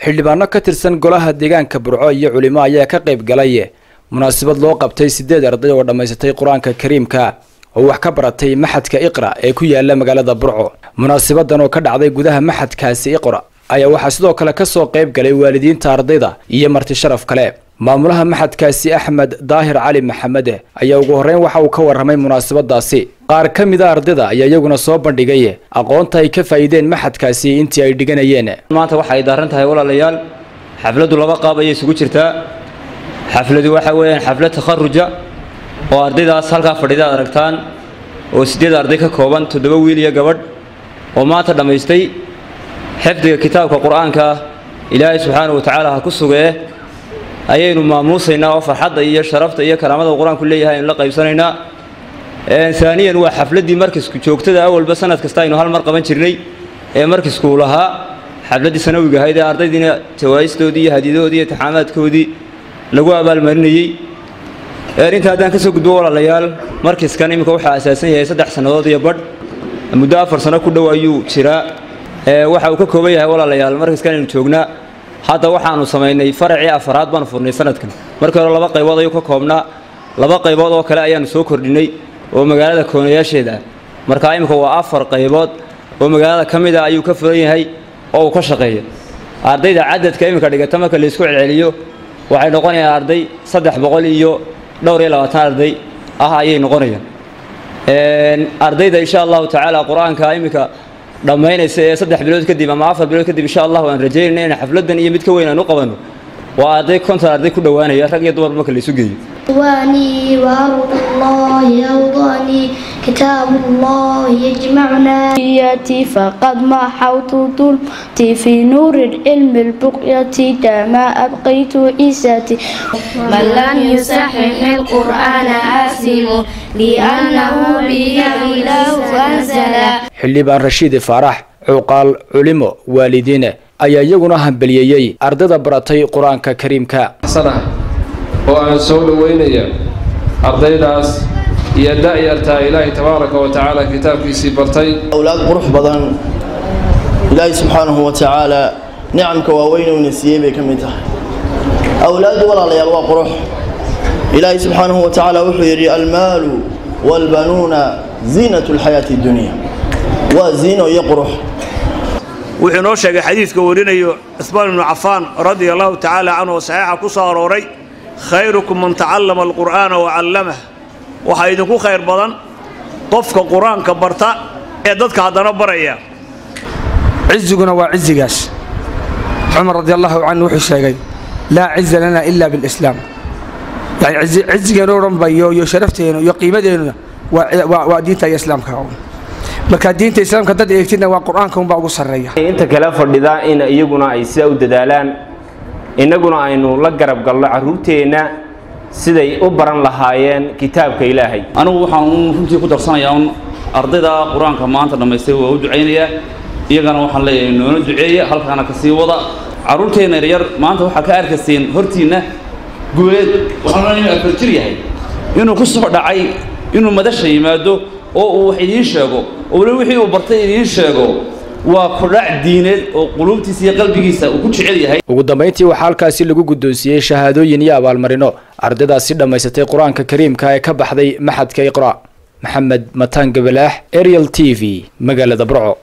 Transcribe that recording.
xildhibaano ka tirsan golaha deegaanka burco iyo culimo ayaa ka qayb galay munaasabad loo qabtay sideed arday oo dhammaysatay qur-aanka kariimka oo wax ka baratay maxadka iqra ee ku yaala magaalada burco munaasabadan oo ka dhacday gudaha maxadkaasi iqra ayaa waxaa sidoo kale kasoo qayb galay waalidiinta ardayda iyo marti sharaf kale maamulaha maxadkaasi axmed daahir cali maxamed ayaa ugu horreyn waxa uu ka warramay munaasabadaasi qaar ka mid a ardayda ayaa iyaguna soo bandhigay aqoonta ay ka faa'iideen maxadkaasi intii ay dhiganayeen maanta waxa ay daaran tahay walaalayaal xafladdu laba qaab ayay isugu jirtaa xafladu waxa weeyaan xaflad takharuja oo ardaydaas halkaa fadhida ad aragtaan oo siddeed arday ka kooban toddoba wiil iyo gabadh oo maanta dhammaystay xifdiga kitaabka qur-aanka ilaahay subxaanahu watacaala ha ku sugee ayaynu maamuusaynaa oo farxadda iyo sharafta iyo karaamada qur-aanku leeyahay aynu la qaybsanaynaa aaniyan waa xafladdii markisku joogtada awalba sanad kasta aynu hal mar qaban jirnay ee markiskuu lahaa xafladdii sanawiga ahayd ee ardaydiina jawaa'istoodii iyo hadiidahoodii iyo taxaamaadkoodii lagu abaalmarinayey inta haddaan ka soo gudbo walaalayaal markiskan iminka waxaa asaasan yahay saddex sannadood iyo badh muddo afar sano ku dhow ayuu jiraa waxa uu ka kooban yahay walaalayaal markiskan aynu joognaa hadda waxaanu samaynay faracii afaraad baanu furnay sanadkan markii hore laba qaybood ayuu ka koobnaa laba qaybood oo kale ayaanu soo kordhinay oo magaalada koonayaasheeda ah markaa imika waa afar qaybood oo magaalada ka mid a ayuu ka furan yahay oo uu ka shaqeeya ardayda cadadka iminka dhigata marka laysku celceliyo waxay noqonayaan arday saddex boqol iyo dhowr iyo labaatan arday ah ayay noqonayaan ardayda insha allahu tacaala qur-aanka iminka dhammaynaysa ee saddex bilood kadib ama afar bilood kadib insha allah aan rajaynayna inaan xafladan iyo mid ka weyn aan u qabanno waa arday konton arday ku dhowaanaya rag iyo dumar marka laysu geeyo واني وأرض الله أوضاني كتاب الله يجمعنا بقيتي فقد محوت ظلمتي في نور العلم البقية دما أبقيت عزتي من لم يصحح القرآن آثم لأنه به إله أنزل xildhibaan rashiid faarax cuuqaal culimo waalidiin ayaa iyaguna hambeliyeeyey ardayda baratay qur-aanka kariimka oo aan soo dhoweynaya ardaydaas iyo da'yartaa ilaahay tabaaraka wa tacaala kitaabkiisii bartay awlaad qurux badan ilaahay subxaanahu wa tacaala nicamka waaweyn uuna siiyey bay ka mid tahay awlaaddu walaalayaal waa qurux ilaahay subxaanahu wa tacaala wuxuu yidhi almaalu waalbanuuna ziinatu lxayaati dunya waa ziino iyo qurux wuxuu inoo sheegay xadiidka warinayo cusmaan ibnu cafaan radia allahu tacaala canhu oo saxiixa ku soo arooray khayrukum man tacallama alqur'aana wa callamah waxaa idinku khayr badan qofka qur-aanka barta ee dadka haddana baraya ciziguna waa cizigaas cumar radi allahu canhu wuxuu sheegay laa ciza lana ila bilislaam yani cizigeenu dhanba iyo sharafteenu iyo qiimadeennuna waa diinta iyo islaamka marka diinta islaamka dad eegtidna waa qur-aanka unbaa ugu sarreeya inta kale fadhida in iyaguna ay sidaa u dadaalaan innaguna aynu la garab galno carruurteenna siday u baran lahaayeen kitaabka ilaahay anigu waxaan runtii ku darsanayaa un ardayda qur-aanka maanta dhammaystay waa u ducaynayaa iyagana waxaan leeyahay noona duceeya halkaana ka sii wada carruurteenna yaryar maanta waxaa ka arkayseen hortiinna guuleed waxaan leeyahay inuu afar jir yahay inuu ku soo dhacay inuu madasha yimaado oo uu wax idiin sheego oo weli wixii uu bartay idiin sheego waa kudhac diineed oo quluubtiisa iyo qalbigiisa uu ku jecel yahay ugu dambayntii waxaa halkaasi lagu guddoonsiiyey shahaadooyin iyo abaalmarino ardaydaasi dhammaysatay qur-aanka kariimka ee ka baxday maxadka iqra' maxamed mataan gabalaax ariel t v magaalada burco